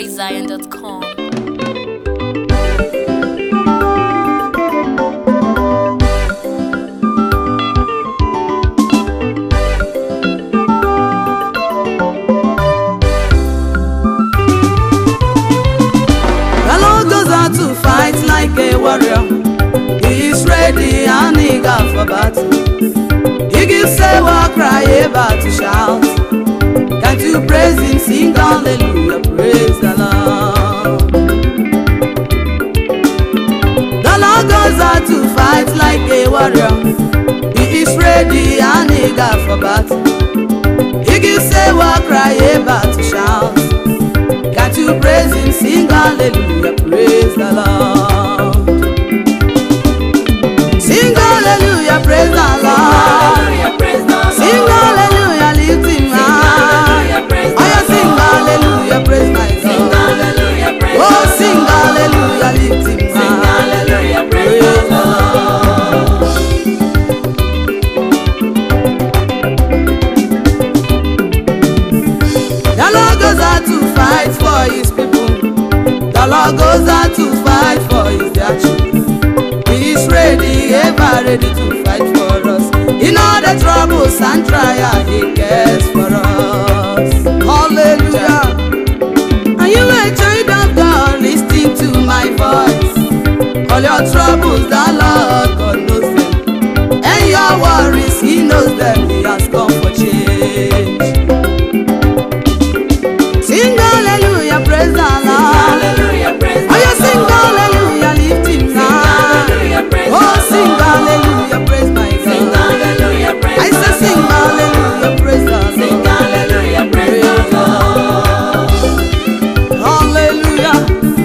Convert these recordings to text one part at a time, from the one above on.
PraiseZion.com. The Lord goes out to fight like a warrior. He is ready and eager for battle. He gives a war cry, a battle shout. Can't you praise him, sing hallelujah, praise the Lord. The Lord goes out to fight like a warrior. He is ready and eager for battle. He gives a war cry, a battle shout. Can't you praise him, sing hallelujah, praise the Lord. Sing hallelujah, praise the Lord. Sing hallelujah, lift him high. Oh, yeah, sing hallelujah, praise my God. Oh, sing hallelujah, lift him high. Praise the Lord. The Lord goes out to fight for his people. The Lord goes out to fight for his dear children. He is ready, ever ready to fight for us. In all the troubles and trials he cares for us. Hallelujah. Are you a child of God listening to my voice? All your troubles, the Lord God knows them. And your worries, he knows them. He has come for change. Sing hallelujah, praise the Lord. Oh, you sing hallelujah, lift him high. Oh, sing hallelujah, praise my God. I say sing hallelujah, praise the Lord. Praise the Lord. Hallelujah.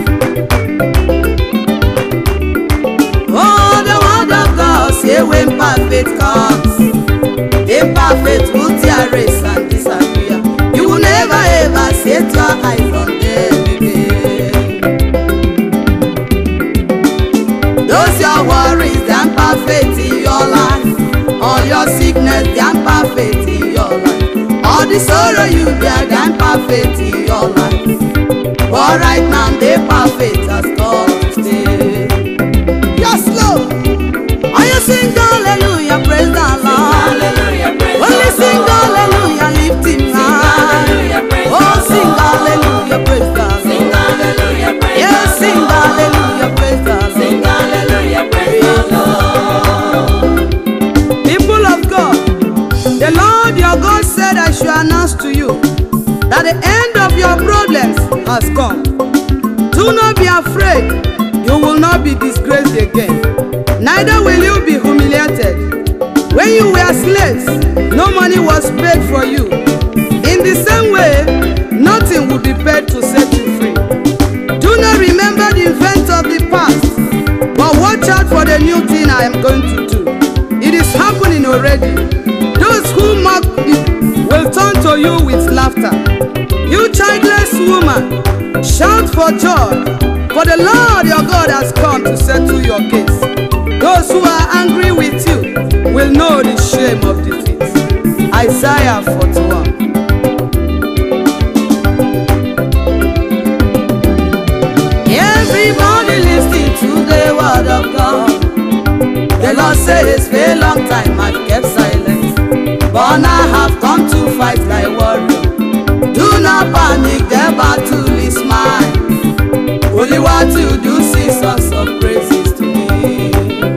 Oh, the word of God say when perfect comes, imperfect will tear race and disappear. You will never ever set your eyes on them again. Those your worries, they are perfect in your life. All your sickness, they are perfect in your life. All the sorrow you bear, they are perfect in your life. But right now, they perfect as God to stay. Yes, Lord. Are you sing hallelujah, praise the Lord. Only sing hallelujah, lift him high. Oh, sing hallelujah, praise the Lord. Yes, sing hallelujah, praise the Lord. People of God, the Lord your God said I should announce to you that the end of your problems has come. Do not be afraid, you will not be disgraced again. Neither will you be humiliated. When you were slaves, no money was paid for you. In the same way, nothing will be paid to set you free. Do not remember the events of the past, but watch out for the new thing I am going to do. It is happening already. Those who mock you will turn to you with laughter. You childless woman, shout for joy, for the Lord your God has come to settle your case. Those who are angry with you will know the shame of defeat. Isaiah 41. Everybody listening to the word of God. The Lord says, for a long time I've kept silence, but now I have come to fight like warrior. Do not panic, the battle is mine. Only what you do, sing songs of praises to me.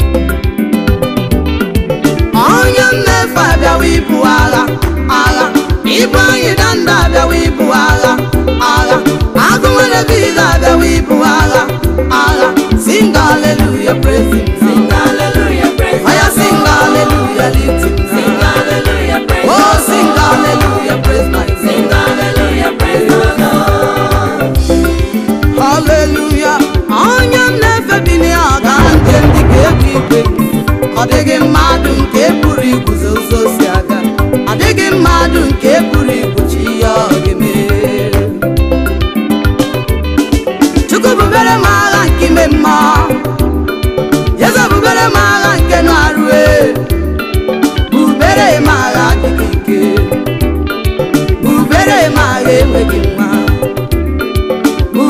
Onye mmefu abịawa ibu agha, agha. Ibu anyị danda abịawa ibu agha, agha. Agụ nwere vila abịawa ibu agha, agha. Sing hallelujah, praise him. Sing Oya sing hallelujah, lift him high. Oh, sing hallelujah, praise my God. Hallelujah. Onye m na-efe bi n'ọga nke ndị ga-ebu igwe. Ọ dịghị mmadụ nke pụrụ iguzo ụzọ si aga. Ọ dịghị mmadụ nke pụrụ igbochi ihe ọ ga-eme. Chukwu bubere m agha nke ime mmụọ. Eze bubere m agha nke nụ arụ e. Bubere m agha adịghị ike. Bubere m agha enweghị nwa.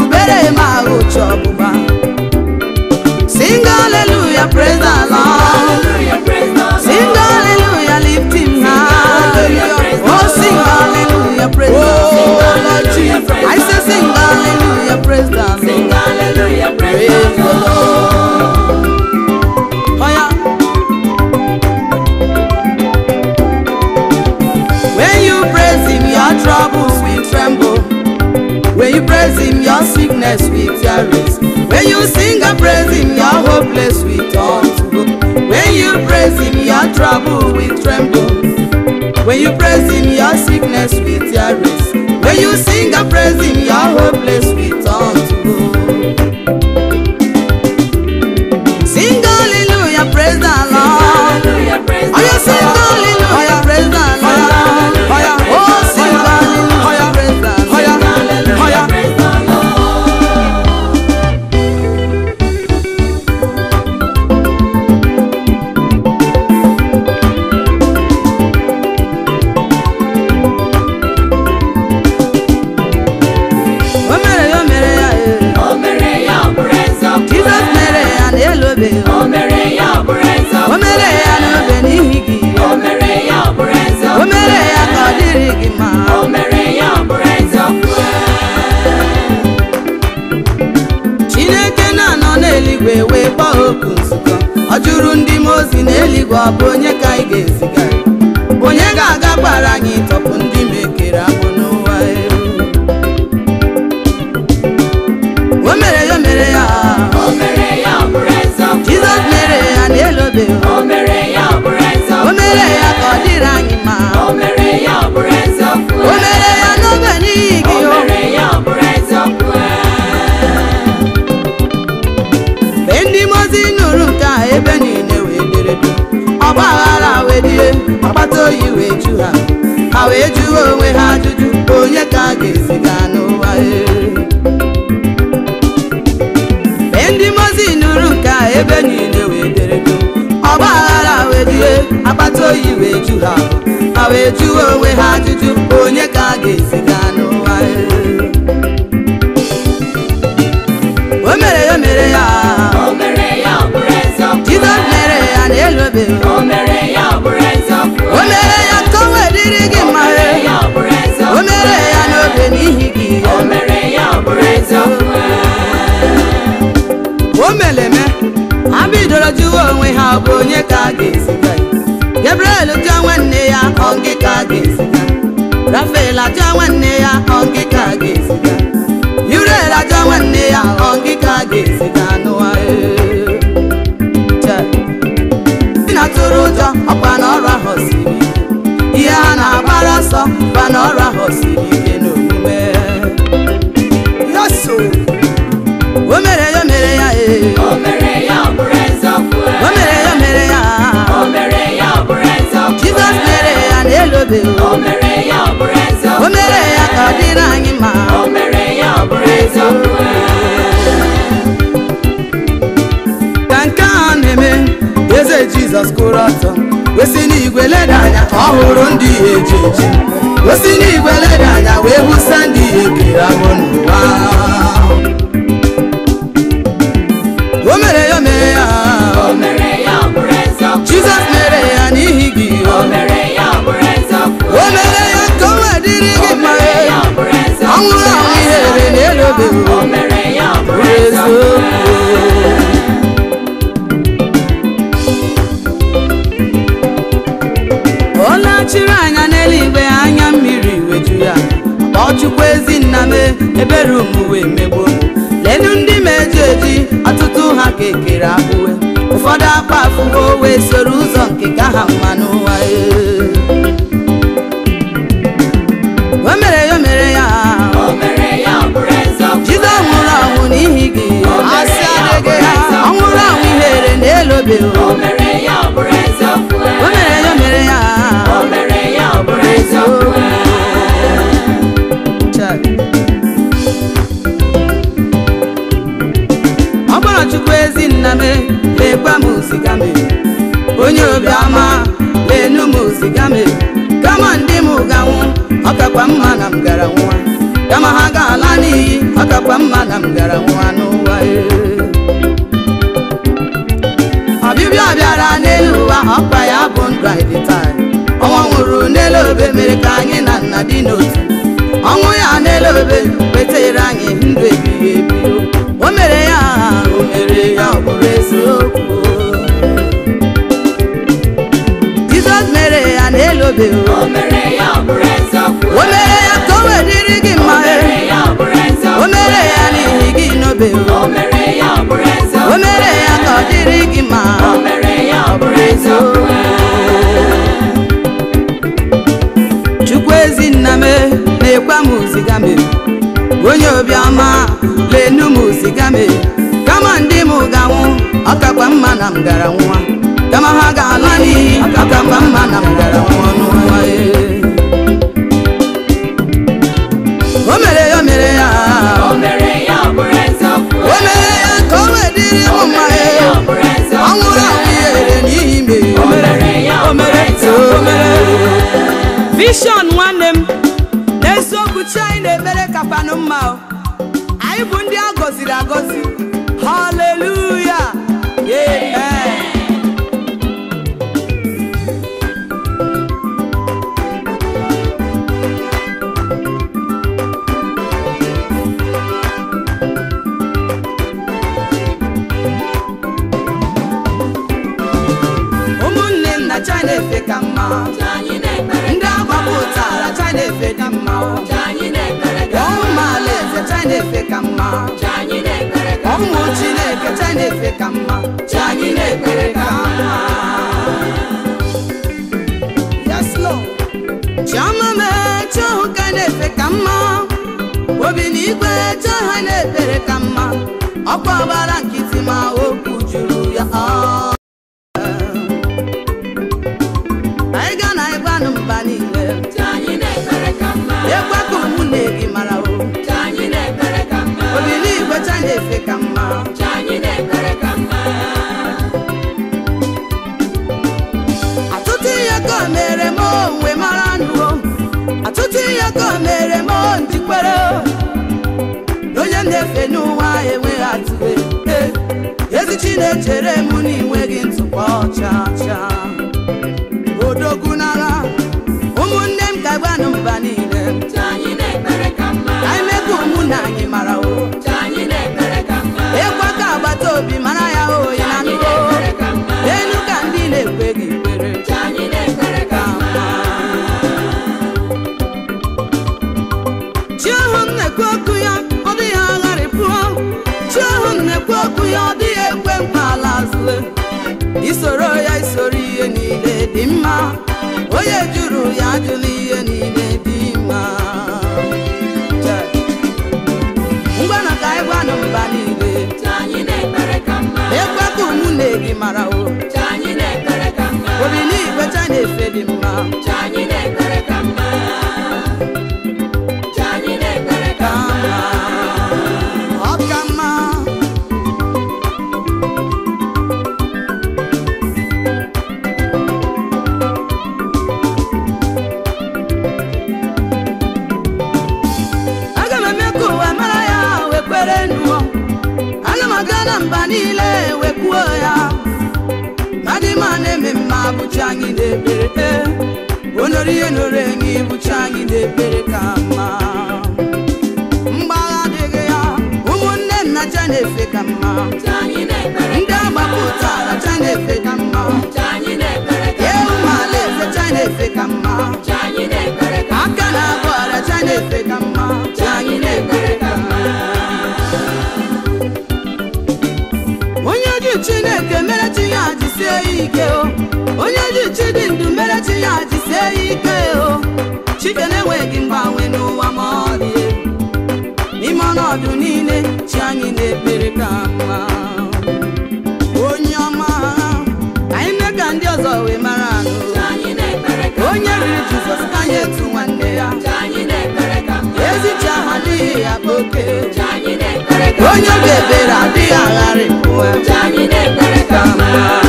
When you praise him, your sickness will terrorize. When you sing and praise him, your hopeless will turn to hope. When you praise him, your trouble will tremble. When you praise him, your sickness will terrorize. When you sing and praise him, your hopeless will turn to hope. Sing hallelujah, praise the Lord. Hallelujah, praise Oh, you the sing Lord. hallelujah, praise the Lord. Oh, yeah. Oh, sing hallelujah, praise the Lord. Hallelujah, praise the Lord. O mere ya, o mere ya, eh. O mere ya ọ bụrụ eziokwu. Jizọs mere ya n'elu obe. O mere ya ọ bụrụ eziokwu. O mere ya n'obe n'ihi gị. O mere ya ọ bụrụ eziokwu. O mere ya ka ọ dịrị gị mma. O mere ya ọ bụrụ eziokwu. Chineke na-anọ n'eluigwe wee kpọọ oku nzukọ. Ọ jụrụ ndị mmụọ ozi n'eluigwe ọ bụ onye ka anyị ga-eziga? Onye ga-agakwara anyị tọpụ ndị mekere agbụ n'ụwa elu? O mere ya, o mere ya. O mere ya ọ bụrụ eziokwu. Jizọs mere ya n'elu obe. O mere ya ọ bụrụ eziokwu. O mere ya ka ọ dịrị anyị mma. O mere ya ọ bụrụ eziokwu. O mere ya n'obe n'ihi O gị. o. mere ya ọ bụrụ eziokwu. mgbe ndị mozi nụrụ nke a ebe niile wee dere duu ọgba aghara wee die akpata oyi wee ju ha ha wee jụọ onwe ha ajụjụ onye ka a ga-eziga n'ụwa ee. mgbe ndị mozi nụrụ nke a ebe niile wee dere duu ọgba aghara wee die akpata oyi wee ju ha ha wee jụọ onwe ha ajụjụ onye ka a ga-eziga n'ụwa ee. o mere ya o mere ya O mere ya ọ bụrụ eziokwu. Jizọs mere ya n'elu obe O mere ya ọ bụrụ eziokwu. o mere ya ka o wee dịrị gị O mma mere ya ọ bụrụ eziokwu. o mere ya n'obe n'ihi gị O mere ya ọ bụrụ eziokwu. o meleme ha bidoro jụwa onwe ha ọ bụ onye ka a ga-eziga ya Gabriel jụọ nwanne ya ọ gị ka a ga-eziga Rafael ajụọ nwanne ya ọ gị ka a ga-eziga Uriel ajụọ nwanne ya ọ gị ka a ga-eziga n'ụwa ee. Chee. ndị na-atụrụ ụjọ ọkwa na ọrụ ahụ siri ike ihe ha na-agbara ọsọ kwa na ọrụ ahụ siri ike n'omume yaso o mere ya o mere ya ee O mere ya ọ bụrụ eziokwu. o mere ya o mere ya O mere ya ọ bụrụ eziokwu. jizọs mere ya n'elu obe O mere ya ọ bụrụ eziokwu. o mere ya ka ọ dịrị anyị mma O mere ya ọ bụrụ eziokwu. ka nke a na-eme eze jizọs kwụrụ ọtọ wesi n'igwe leda anya ọ hụrụ ndị ya eji eji wesi n'igwe leda anya wee hụsa ndị ya ekere agbụ n'ụwa o mere ya o mere ya O mere ya ọ bụrụ eziokwu. jizọs mere ya n'ihi gị O mere ya ọ bụrụ eziokwu. o mere ya ka o wee dịrị gị O mma mere ya ọ bụrụ eziokwu. ọ nwụrụ anwụ ihere n'elu obe O mere ya ọ bụrụ bụrụ eziokwu. eziokwu ọ lachiri anya n'eluigwe anya mmiri weju ya kpọọ chukwu ezi nna m ebere omuwe megbo lenu ndị meji eji ọtụtụ ha ka ekere akpụwe ụfọdụ akpa afụwo wee soro ụzọ nke ka ha mma n'ụwa ee. o mere ya o mere ya O mere ya ọ bụrụ eziokwu. jizọs nwụrụ ọnwụ n'ihi gị asị adịghị ha ọ nwụrụ ọnwụ ihere n'elu obe O mere ya ọ bụrụ eziokwu. o mere ya o mere ya O mere ya ọ bụrụ eziokwu. Chai. ọ gbara chukwu ezi nna m lekwa m ziga m onye obiọma lenu m ziga m kama ndị m ganwụ ọ kakwa mma na m gara nwa kama ha ga-ala n'iyi ọ kakwa mma na m gara nwa n'ụwa ee. ọbịbịa bịara n'elu ụwa ọkwa ya bụ ndụ anyị dị taa ọnwa nwụrụ n'elu obe mere ka anyị na nna dị n'otu ọnwụ ya n'elu obe wetara anyị ndụ ebighị ebi o mere ya o mere ya ọ bụrụ eziokwu jizọs mere ya n'elu obe o O mere ya ọ bụrụ eziokwu. o mere ya ka o wee dịrị gị mma O mere ya ọ bụrụ eziokwu. gị ma o mere ya ọ bụrụ eziokwu chukwu ezi nna m na-ekwe m ziga m onye obiọma lenu m ziga m kama ndị m ga-anwụ ọkakwa mma na m gara nwa kama ha ga-ala n'iyi ọkakwa mma na m gara nwa n'ụwa ee. o mere ya o mere ya o mere ya ọ bụrụ eziokwu o mere ya ka o wee dịrị m o mma mere ya ọ ee. bụrụ eziokwu ọ nwụrụ anwụ ya ere n'ihi me o mere ya ọ bụrụ eziokwu Vision nwanne m n'eziokwu chi anyị na-ekpere kakwanụ mma o. anyị bụ ndị a gọziri agọzi haleluya amen ụmụnne m na china efe ka mma Ka anyị na-ekpere ndị agbapụtara china efe dị mma o. ka anyị na-ekpere ka ụmụ alaeze china efe ka mma ka anyị na-ekpere ka ụmụ chineke china efe ka mma chi anyị na-ekpere ka mma Yes, Lord. chiọma mee chọhụ ka na-efe ka mma obi na igwe chọha na-ekpere ka mma ọkwa ọbara nkịtị ma okwu juru ya ọ. anyị ga na ịgbanụ mba niile ka anyị na-ekpere ka mma ekwe ka ụmụnne gị mara o ka anyị na-ekpere ka mma obi na igwe cha na-efe ka mma ka anyị na-ekpere ka mma Atụtụ ihe ka o mere m onwe mara nụo Atụtụ ihe ka o mere m njikwere Na onye m na-efe n'ụwa enweghị atụwe Eh, ezi chi na-echere m na inweghị ntụpọ cha cha odogwu n'agha ụmụnne m ka gbanụ mba niile ka anyị na-ekpere ka mma ka anyị mee ka ụmụnna anyị mara o ka anyị na-ekpere ka mma ịkwa ka agbata obi mara ya oyi ka na anyị nụo na-ekpere ka mma elu ka ndị na-ekweghị ikpere ka anyị na-ekpere ka mma chi ahụ m na-ekwu okwu ya ọ dịghị agharịpụọ chi ahụ m na-ekwu okwu ya ọ dịghị ekwe nkwa ala azụle isoro ya isoro ihe niile dị mma onye jụrụ ya ajụla ihe niile dị mma Chai. ngwanụ ka anyị gwanụ mba niile ka anyị na-ekpere ka mma ekwe ka ụmụnne gị mara o ka anyị na-ekpere ka mma obi n'igwe cha na-efe dị mma ka anyị na-ekpere ka mma ka anyị na-ekpere ka ka mma ọ ka mma aga m eme ka ụwa mara ya wee kwere nụọ aga m aga na mba niile wee kwuo ya madị ma na-eme mma bụchi anyị na-ekpere onore ihe noro enyi bụchi anyị na-ekpere ka mma mgbagha adịghị ya ụmụnne nna cha na-efe ka mma ka anyị na-ekpere ndị agbapụtara cha na-efe ka mma ka anyị na-ekpere ka ewu mala eze cha na-efe ka mma ka anyị na-ekpere ka aka na-agba ọrịa cha na-efe ka mma ka anyị na-ekpere ka mma onye ji chineke mere chi ya jisie ya ike o onye ji chi dị ndụ mere chi ya jisie ya ike o chike na-enweghị mgbanwe n'ụwa ma ọ dị egwu. n'ime ọnọdụ niile chi anyị na-ekpere ka mma onye ọma ka anyị mee ka ndị ọzọ wee mara anụ ka anyị na-ekpere ka onye riri jizọs ka anyị etu nwanne ya ka anyị na-ekpere ka mma ezi chi ahụ adịghị ya bụ oke ka anyị na-ekpere ka onye obi ebere adịghị agharịpụ ya ka anyị na-ekpere ka mma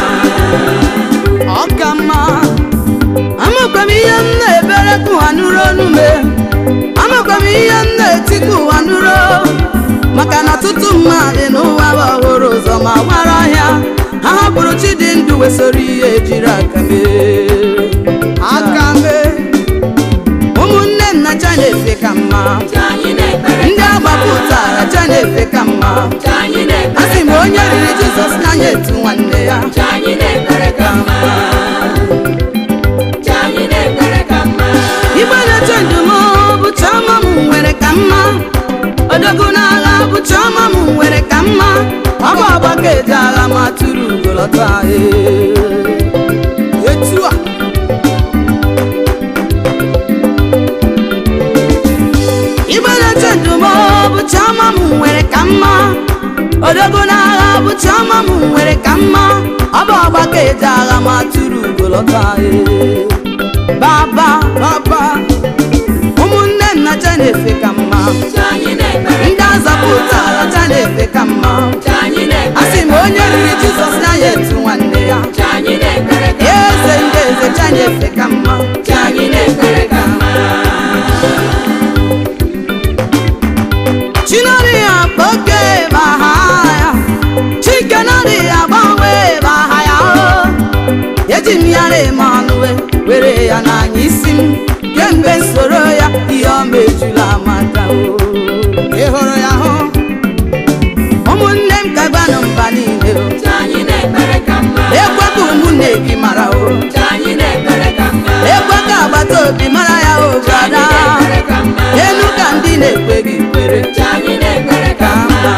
ọ ka mma amakwa m ihe m na-ebere ka ụwa nụrụ onu me amakwa m ihe m na-eti ka ụwa nụrụ maka na ọtụtụ mmadụ n'ụwa bụ ọhụrụ ụzọ ma gbara ọhịa ha hapụrụ chi dị ndụ wesoro ihe ejiri aka mee aka mee ụmụnne nna cha na-efe ka mma ka anyị na-ekpere ndị agbapụtara cha na-efe ka mma ka anyị a na-ekpere sị m onye riri jizọs n'anya etu nwanne ya ka anyị na-ekpere ka mma ka anyị na-ekpere ka mma igbe na-eche ndụm bụ chiọma m nwere ka mma odogwu n'agha bụ chiọma m nwere ka mma ọ bụ ọgbaka eji agha ma tụrụ ugo ugolọta ee. etu a igbeleche ndụm bụ chiọma m nwere ka mma odogo n'agha bụ chiọma m nwere ka mma ọ bụ ọgbaka eje agha ma tụrụ ugolọta ee. baba baba ụmụnne nna cha na-efe ka mma Uche anyị na-ekpere ndị azapụtara cha na-efe ka mma Uche anyị na-ekpere a sị m onye riri jizọs na ya etu nwanne ya Uche anyị na-ekpere ka eze ndị eze cha na-efe ka mma Uche anyị na-ekpere ka mma chinari ya kpoke baha ya chike nari ya gbanwe baha ya o eji m ya reme ọnụwe were ya n'anya isi m kemgbe soro ya ihe ọma ejula amata o ị hụrụ ya hụ ụmụnne m ka gbanụ mba niile o Uche anyị na-ekpere ka mma ekwe ka ụmụnne gị mara o Uche anyị na-ekpere ka mma ekwe ka agbata obi mara ya o Uche anyị brada na-ekpere ka mma elu ka ndị na-ekwe gị kwere Uche anyị na-ekpere ka mma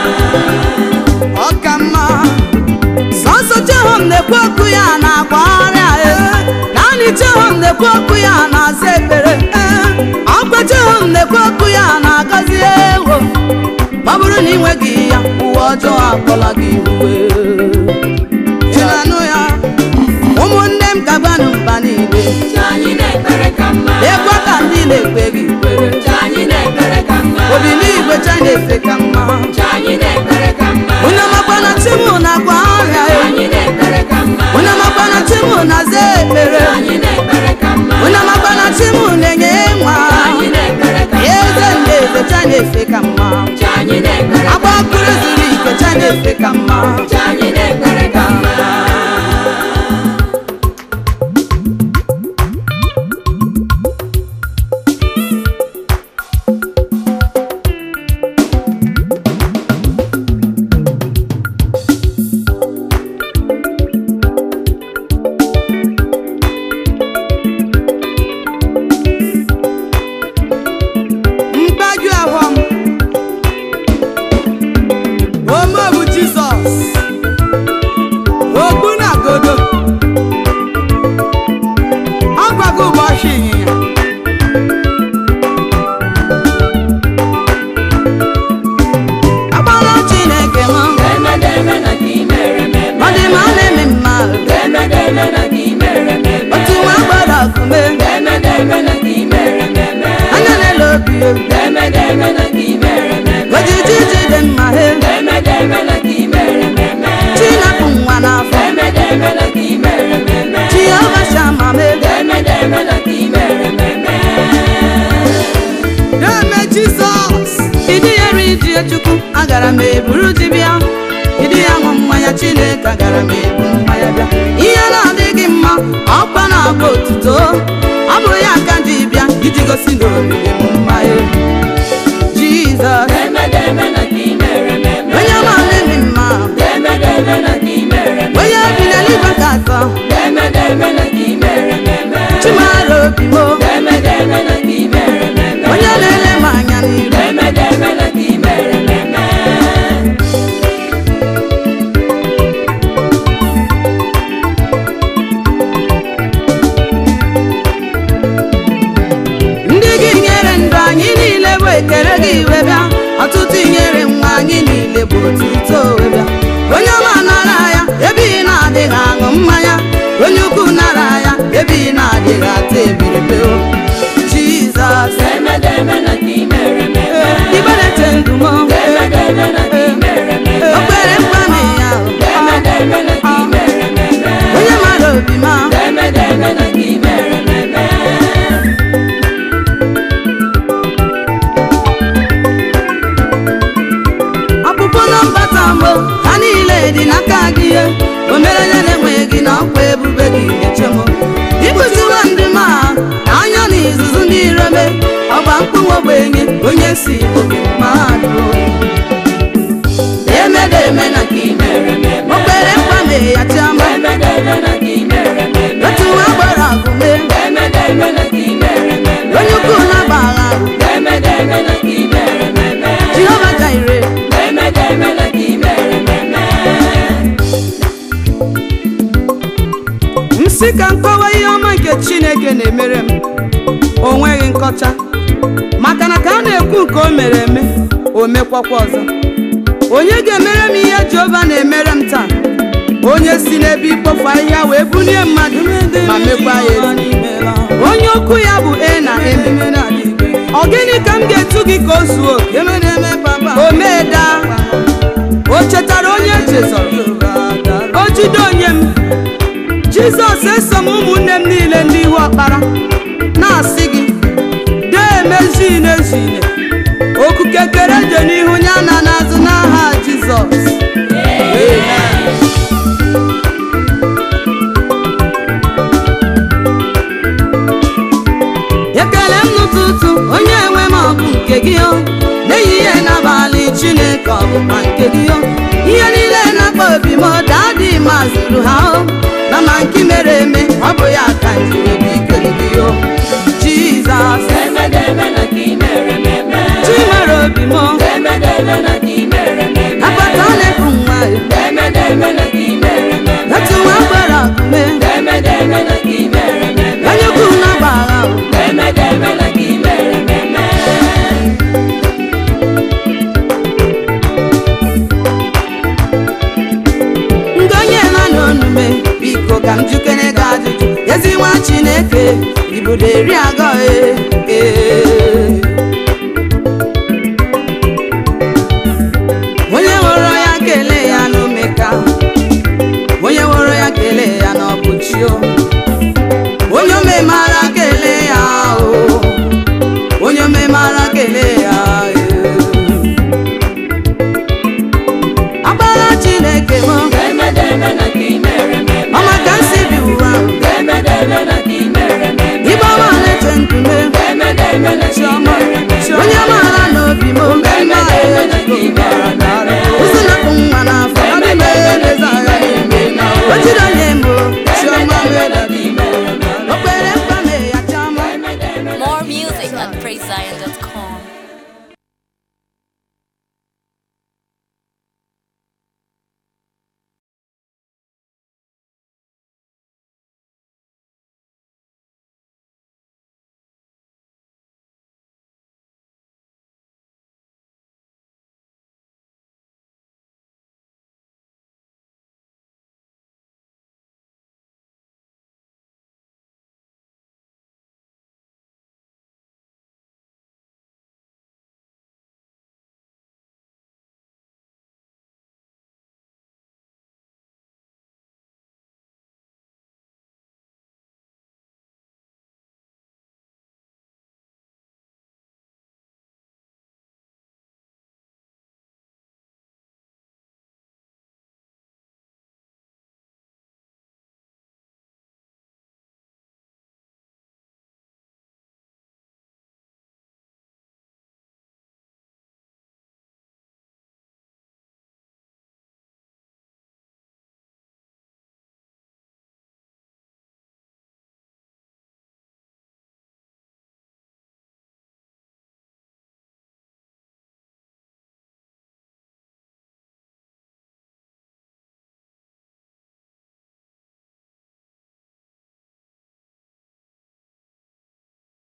ọ ka mma sọsọ jehom na-ekwu okwu ya na-agba ọrịa e naanị jehom na-ekwu okwu ya na-aza ekpere e ọkwa jehom na-ekwu okwu ya na-agọzi ewo ma ọ bụrụ na ị nweghị ya uwe ọjọọ akpọla gị uwe ị na-anụ ya ụmụnne m ka gbanụ mba niile Uche anyị na-ekpere ka mma ekwe ka ndị na-ekpe gị kwere Uche anyị na-ekpere ka mma obi n'igwe cha na-efe ka mma Uche anyị na-ekpere ka mma onye makwana chimu na-agba ọrịa Uche e anyị na-ekpere ka mma onye makwana chimu na-aza ekpere Uche anyị na-ekpere ka mma onye makwana chimu na-enye nwa Uche anyị na-ekpere ka mma eze ndị eze cha na-efe ka mma Uche anyị na-ekpere ka agba akụrụ zuru ike cha na-efe ka mma Uche anyị na-ekpere ka mma mgbaju ahụ m ome bụ jizọs ogbu na godo ọ gwago ụbọchị ịnyịnya agbala chineke m Emedeme na ka i mere m eme. ọ dị ma ọ na-eme mma Emedeme na ka i mere m eme. otu nwa gbara ọkụme Emedeme na ka i mere m eme. anya na-ele obi ya Emedeme na ka i mere m eme. ojiji ji dị mma he Emedeme na ka i mere m eme. chinapụ nwa n'afọ Emedeme na ka i mere m eme. chioma shama me Emedeme na ka i mere m eme. na-eme jizọs ịdị ya ri ji chukwu agara m eburu ji bịa ịdị ya ṅụ mmanya chineke agara m ebu mmanya bịa ihe na-adịghị mma ọkwa na-agba otuto ọ bụ ya ka ji bịa iji gosi na oriri m mmanya jizọs Emedeme na ka i mere m eme. onye ma-eme mma Emedeme na ka i mere m eme. onye bi n'eluigwe ka atọ Emedeme na ka i mere m eme. chimara obi m Emedeme na ka i mere m eme. onye na-ele m anya n'iru Emedeme na ka i mere m eme. ndị gị nyere ndụ anyị niile bụ ekele gị iwe bịa ọtụtụ inyere nwa anyị niile bụ otuto wee bịa onye ọma nara ya ebe ị na-adịghị aṅụ mmanya onye ukwu nara ya ebe ị na-adịghị ata ebiribe o jizọs Emedeme na ka i mere m eme. iberete ndụ m Emedeme na ka i mere m eme. okpere mkpami ya Emedeme na ka i mere m eme. onye mara obi ma Emedeme na ka i mere m eme. ọpụpụ na mbata mbụ ha niile dị n'aka gị ihe o mere onye na-enweghị na ọkwa ebube gị eche m ịkụziwa ndị ma anya na izuzu ndị ireme ọgba mkpụnwa ogbenye onye si oge mmadụ Emedeme na ka i mere m eme. okpere mkpame ya chiama Emedeme na ka i mere m eme. otu nwa gbara agụme Emedeme na ka i mere m eme. onye ukwu na-agbagha Emedeme na ka i mere m eme. jehova jaire Emedeme na ka i mere m eme. isi ka nkọwa ihe ọma nke chineke na-emere m o nweghị nkọcha maka na ka a na-ekwu nke o mere eme o mekwakwa ọzọ onye ga-emere m ihe jehova na-emere m taa onye si n'ebe ikpofu ahịhịa wee bulie mmadụ ma mekwa ya ezi onye okwu ya bụ e na eme ọ gịnị ka m ga-etu gị ka o zuo oke o mee daa o chetara onye echezọrọ o jide onye m jizọs eso m ụmụnne m niile ndị ihu ọkpara na-asị gị dee emezine ezine okuke kere je n'ihu ya na n'azụ n'aha jizọs ekele m n'ụtụtụ onye nwe m ọ bụ nke gị o n'ehihie n'abalị chineke ọ bụkwa nke gị o ihe niile na-akpa obi m dadị ma zụrụ ha o na ma nke mere eme ọ bụ ya ka njiri obi ikele gị o jizọs Emedeme na ka ị mere m eme. chimere obi m Emedeme na ka ị mere m eme. akpata na-efu nwa Emedeme na ka ị mere m eme. etu nwa gbara akume Emedeme na ka ị mere m eme. onye ukwu na gbagha o Emedeme na ka ị mere m eme. ndị onye ha n'onume biko ka m jukere gị ajụjụ ezi nwa chineke ibudo eri agọ ee, ee. onye hụrụ ya kelee ya n'omeka onye hụrụ ya kelee ya n'ọbụchio onye omemara kelee ya o onye omemara kelee ya ee. agbara chineke m Emedeme na ka ị mere m eme. ọma ka nsi bi ụwa Emedeme na ka ị mere m eme. ịgbawa na-eche nkume Emedeme na ka ị chiọma